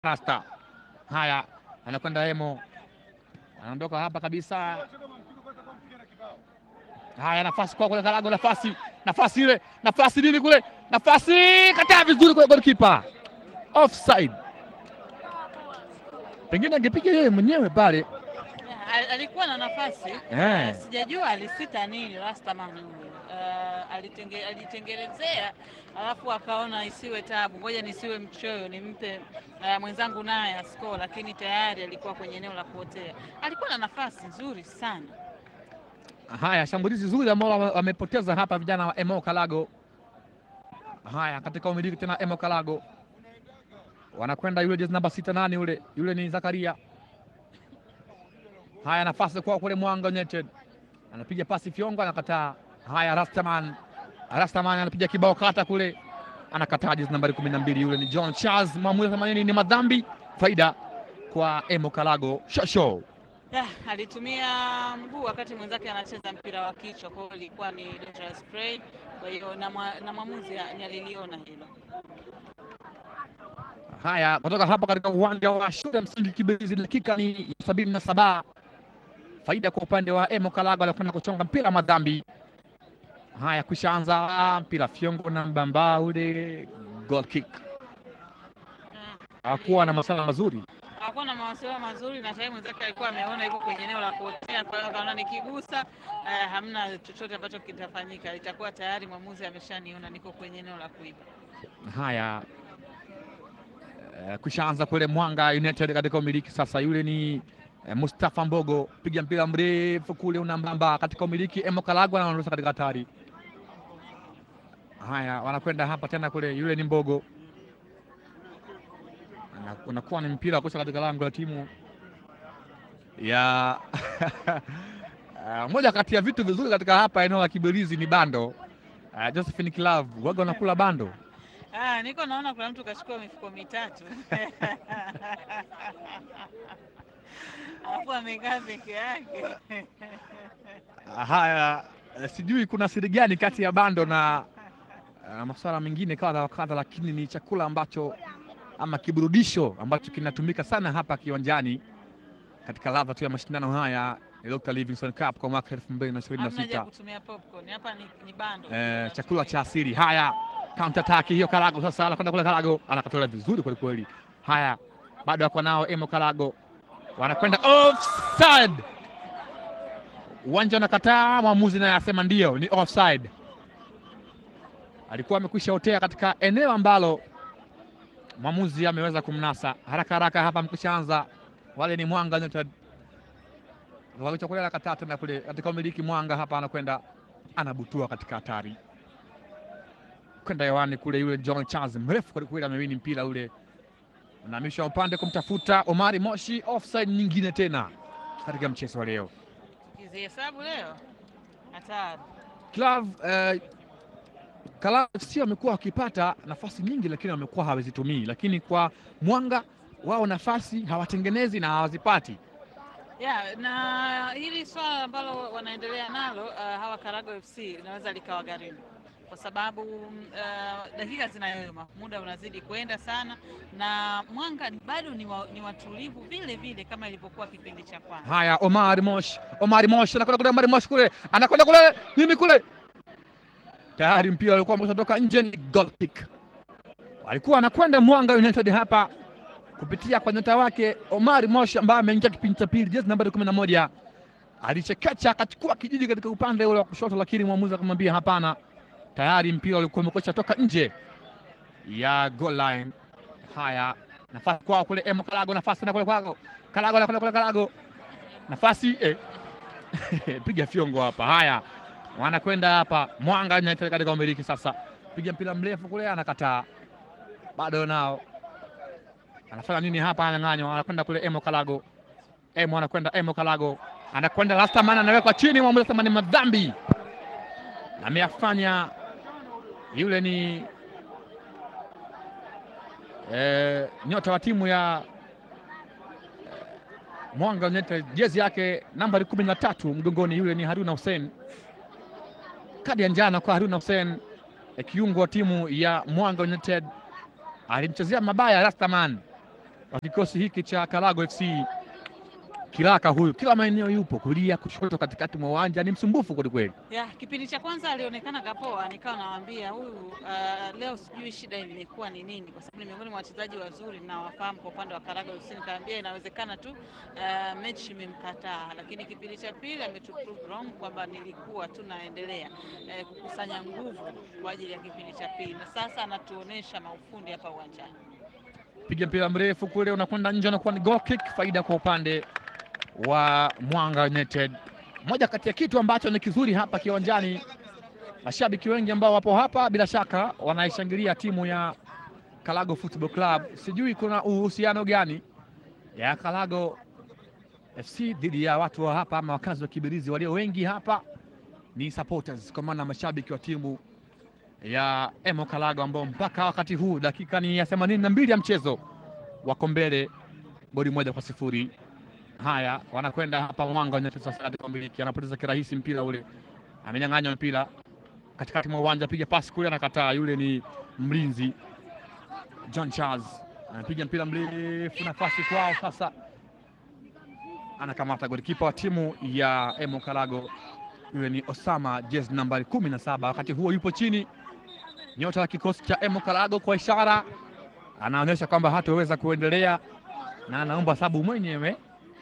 Rasta. Haya, anakwenda Emo, anaondoka hapa kabisa. Haya, nafasi kwa kule Kalago, nafasi nafasi ile nafasi nini kule, nafasi kataa vizuri kule, golikipa offside. Pengine angepiga yeye mwenyewe pale. Al- alikuwa na nafasi Eh. sijajua alisita nini Rastaman huyu. Uh, alitenge, alitengelezea alafu akaona isiwe tabu, ngoja nisiwe mchoyo nimpe uh, mwenzangu naye asko, lakini tayari alikuwa kwenye eneo la kuotea. Alikuwa na nafasi nzuri sana. Haya, shambulizi zuri ambalo wame- wamepoteza hapa vijana wa Emo Kalago. Haya, katika umiliki tena Emo Kalago wanakwenda yule jezi namba sita nane yule yule ni Zakaria. Haya, nafasi kwa kule Mwanga United anapiga pasi Fiongo, anakataa. Haya, Rastaman Rastaman anapiga kibao kata kule, anakataa jezi nambari kumi na mbili yule ni John Charles. Maamuzi ya themanini ni madhambi, faida kwa Emo Kalago. Shosho Ya, alitumia mguu wakati mwenzake anacheza mpira wa kichwa, kwa hiyo ilikuwa ni dangerous play. Kwa hiyo na mwa- na mwamuzi ni aliliona hilo. Haya, kutoka hapa katika uwanja wa shule ya msingi Kibirizi, dakika ni sabini na saba. Faida kwa upande wa Emo Kalago, anakwenda kuchonga mpira madhambi. Haya, kushaanza mpira Fyongo na Mbamba ule goal kick, Mm. hakuwa na masala mazuri. hakuwa na mawasiliano mazuri na tayari mwenzake alikuwa ameona yuko kwenye eneo la kuotea, kwa hiyo akaona nikigusa eh, hamna chochote ambacho kitafanyika, itakuwa tayari mwamuzi ameshaniona niko kwenye eneo la kuiba. Haya, eh, kushaanza kule Mwanga United katika umiliki sasa, yule ni eh, Mustafa Mbogo, piga mpira mrefu kule unambamba katika umiliki. Emo Kalago anaondosha katika hatari. Haya, wanakwenda hapa tena kule, yule ni Mbogo, Ana- unakuwa ni mpira wa kusha katika lango la timu ya Ah, moja kati ya vitu vizuri katika hapa eneo la Kibirizi ni bando. Uh, Josephine Club waga wanakula bando Ah, niko naona kuna mtu kachukua mifuko mitatu alafu amekaa peke yake. Haya, eh, sijui kuna siri gani kati ya bando na uh, masuala mengine kadha wa kadha, lakini ni chakula ambacho ama kiburudisho ambacho kinatumika sana hapa kiwanjani katika ladha tu ya mashindano haya ya Dr. Livingstone Cup kwa mwaka elfu mbili na ishirini na Hamna haja ya sita. kutumia popcorn hapa, ni, ni bando Eh, chakula cha asili. Haya, counter attack hiyo, Kalago sasa anakwenda kule, Kalago anakatola vizuri kweli kweli. Haya, bado wako nao Emo Kalago, wanakwenda offside. Uwanja unakataa, mwamuzi naye asema ndio, ni offside. Alikuwa amekwisha otea katika eneo ambalo mwamuzi ameweza kumnasa haraka haraka. Hapa mkishaanza wale ni Mwanga United wakichokolea nakataa tena kule katika umiliki. Mwanga hapa anakwenda anabutua katika hatari kwenda hewani kule, yule John Charles mrefu kwelikweli amewini mpira ule, unahamishwa upande kumtafuta Omari Moshi. Offside nyingine tena katika mchezo wa leo. kizihesabu leo hatari. Club eh, Kala FC wamekuwa wakipata nafasi nyingi, lakini wamekuwa hawazitumii. Lakini kwa Mwanga wao nafasi hawatengenezi na hawazipati. ya na hili swala ambalo wanaendelea nalo uh, hawa Karago FC linaweza likawagharimu kwa sababu uh, dakika zinayoyoma, muda unazidi kwenda sana, na Mwanga ni- bado ni, wa, ni watulivu vile vile kama ilivyokuwa kipindi cha kwanza. Haya, Omar Mosh, Omar Mosh anakwenda kule, Omar Mosh kule anakwenda kule, nini kule, tayari mpira ulikuwa umeshatoka nje, ni goal kick. Alikuwa anakwenda Mwanga United hapa kupitia kwa nyota wake Omar Mosh ambaye ameingia kipindi cha pili, jezi nambari kumi na moja alichekecha akachukua kijiji katika upande ule wa kushoto, lakini mwamuzi akamwambia hapana, tayari mpira ulikuwa umekwisha toka nje ya goal line. Haya, nafasi kwao kule, Emo Kalago, nafasi na kule kwako Kalago, anakwenda kule Kalago nafasi eh. piga fyongo hapa. Haya, wanakwenda hapa Mwanga United katika umiliki sasa, piga mpira mrefu kule, anakataa bado nao anafanya nini hapa? Ananyang'anywa, anakwenda kule Emo Kalago, Emo anakwenda Emo Kalago, anakwenda Rastaman, anawekwa chini, mwamuzi anasema ni madhambi ameyafanya. Yule ni eh, nyota wa timu ya Mwanga United jezi yake nambari kumi na tatu mgongoni, yule ni Haruna Hussein. Kadi ya njano kwa Haruna Hussein, eh, kiungo wa timu ya Mwanga United, alimchezea mabaya Rastaman wa kikosi hiki cha Karago FC. Kilaka huyu kila maeneo yupo, kulia, kushoto, katikati mwa uwanja, ni msumbufu kwelikweli. Ya, kipindi cha kwanza alionekana kapoa, nikawa nawaambia huyu uh, leo sijui shida imekuwa ni nini, kwa sababu ni miongoni mwa wachezaji wazuri na wafahamu kwa upande wa Karaga FC. Nikaambia inawezekana tu uh, mechi imemkataa, lakini kipindi cha pili ametu prove wrong kwamba nilikuwa tu naendelea eh, kukusanya nguvu kwa ajili ya kipindi cha pili, na sasa anatuonesha maufundi hapa uwanjani. Piga mpira mrefu kule, unakwenda nje, unakuwa ni goal kick, faida kwa upande wa Mwanga United. Moja kati ya kitu ambacho ni kizuri hapa kiwanjani, mashabiki wengi ambao wapo hapa bila shaka wanaishangilia timu ya Kalago Football Club. Sijui kuna uhusiano gani ya Kalago FC dhidi ya watu wa hapa ama wakazi wa Kibirizi. Walio wengi hapa ni supporters, kwa maana mashabiki wa timu ya Emo Kalago ambao mpaka wakati huu dakika ni ya themanini na mbili ya mchezo wako mbele goli moja kwa sifuri. Haya, wanakwenda hapa Mwanga United sasa katika umiliki, anapoteza kirahisi mpira ule, amenyang'anywa mpira katikati mwa uwanja, piga pasi kule, anakataa. Yule ni mlinzi John Charles, anapiga mpira mrefu, nafasi kwao sasa, anakamata golikipa wa timu ya Emo Kalago, yule ni Osama, jezi nambari kumi na saba. Wakati huo yupo chini nyota wa kikosi cha Emo Kalago, kwa ishara anaonyesha kwamba hataweza kuendelea na anaomba sabu mwenyewe.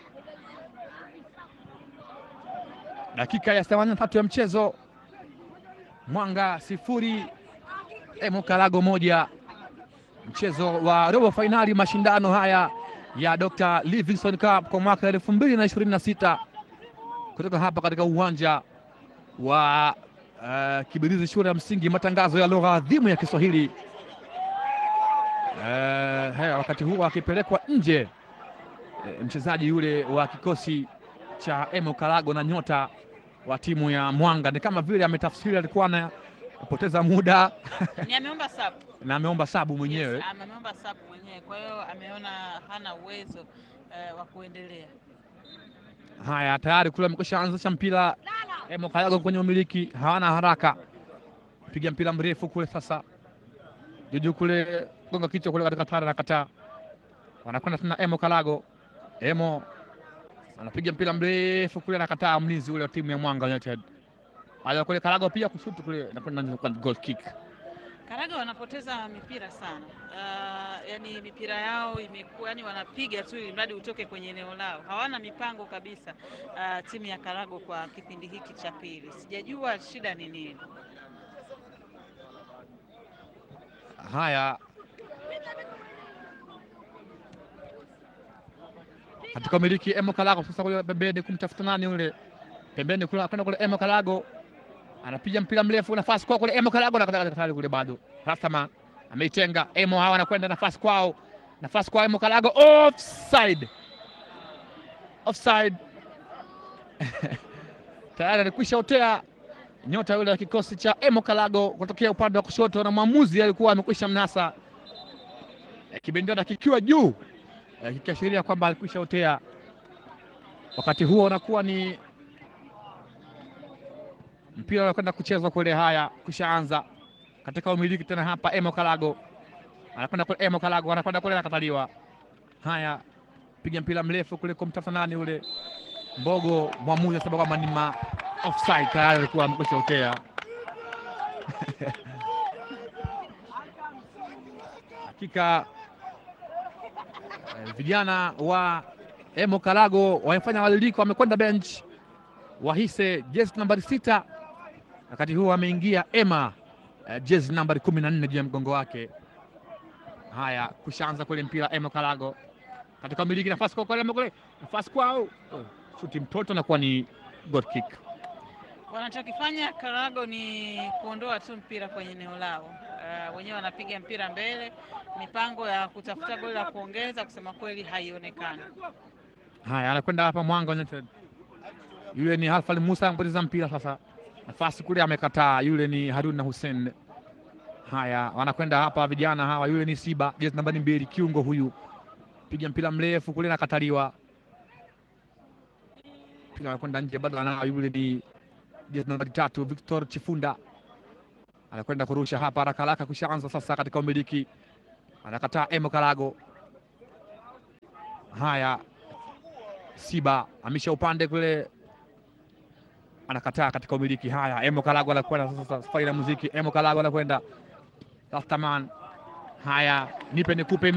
Dakika ya 83 ya mchezo, Mwanga sifuri Emo Kalago moja, mchezo wa robo fainali mashindano haya ya Dr. Livingstone Cup kwa mwaka elfu mbili na ishirini na sita kutoka hapa katika uwanja wa uh, Kibirizi shule ya msingi, matangazo ya lugha adhimu ya Kiswahili. Uh, haya, wakati huo akipelekwa nje uh, mchezaji yule wa kikosi cha Emo Kalago na nyota wa timu ya Mwanga, ni kama vile ametafsiri, alikuwa anapoteza muda Ni ameomba sabu na ameomba sabu mwenyewe. Yes, ameomba sabu mwenyewe, kwa hiyo ameona hana uwezo eh, wa kuendelea. Haya, tayari kule amekwisha anzisha mpira Emo Kalago kwenye umiliki, hawana haraka, piga mpira mrefu kule sasa, juju kule, gonga kichwa kule katika tara na kataa, wanakwenda tena Emo Kalago. Emo anapiga mpira mrefu kule, anakataa mlinzi ule wa timu ya Mwanga United. Haya kule Kalago pia kushutu kule, nakwenda kwa goal kick. Karaga wanapoteza mipira sana. Uh, yani mipira yao imekuwa yani wanapiga tu ili mradi utoke kwenye eneo lao, hawana mipango kabisa. Uh, timu ya Karago kwa kipindi hiki cha pili, sijajua shida ni nini. Haya, katika umiliki Emo Kalago sasa, kule pembeni kumtafuta nani ule pembeni kule, kwenda kule Emo Kalago anapiga mpira mrefu, nafasi kwao kule Emo Kalago na tayari kule bado Rastaman ameitenga Emo, hawa anakwenda nafasi kwao, nafasi kwao Emo Kalago, offside, offside tayari alikwisha otea nyota yule wa kikosi cha Emo Kalago kutokea upande wa kushoto, na mwamuzi alikuwa amekwisha mnasa kibendera kikiwa juu kikiashiria kwamba alikwisha otea. Wakati huo unakuwa ni mpira unakwenda kuchezwa kule. Haya, kushaanza katika umiliki tena hapa. Emo Kalago anakwenda kule, Emo Kalago anakwenda kule, anakataliwa. Haya, piga mpira mrefu kule kumtafuta nani ule Mbogo, mwamuzi asema kwamba ni ma offside, tayari alikuwa amekwisha otea. Hakika eh, vijana wa Emo Kalago wamefanya mabadiliko, wamekwenda bench Wahise jezi nambari sita, wakati huo ameingia Ema uh, jezi nambari kumi na nne juu ya mgongo wake. Haya, kushaanza kule mpira Emo Kalago katika miliki nafasi kwa kule kule nafasi kwao, oh, shuti mtoto na kuwa ni goal kick. Wanachokifanya Karago ni kuondoa tu mpira kwenye eneo lao. Uh, wenyewe wanapiga mpira mbele, mipango ya kutafuta goli la kuongeza kusema kweli haionekani. Haya, anakwenda hapa Mwanga United yule ni Halfan Musa anapoteza mpira sasa, nafasi kule amekataa. Yule ni Haruna Hussein. Haya, wanakwenda hapa vijana hawa, yule ni Siba jezi nambari mbili, kiungo huyu, piga mpira mrefu kule, nakataliwa. Mpira anakwenda nje, bado anao. Yule ni jezi nambari tatu, Victor Chifunda anakwenda kurusha hapa haraka haraka, kushaanza sasa katika umiliki, anakataa Emo Kalago. Haya, Siba amisha upande kule, anakataa katika umiliki. Haya, Emo Kalago anakwenda sasa, safari na muziki. Emo Kalago anakwenda Rastaman. Haya, nipe nikupe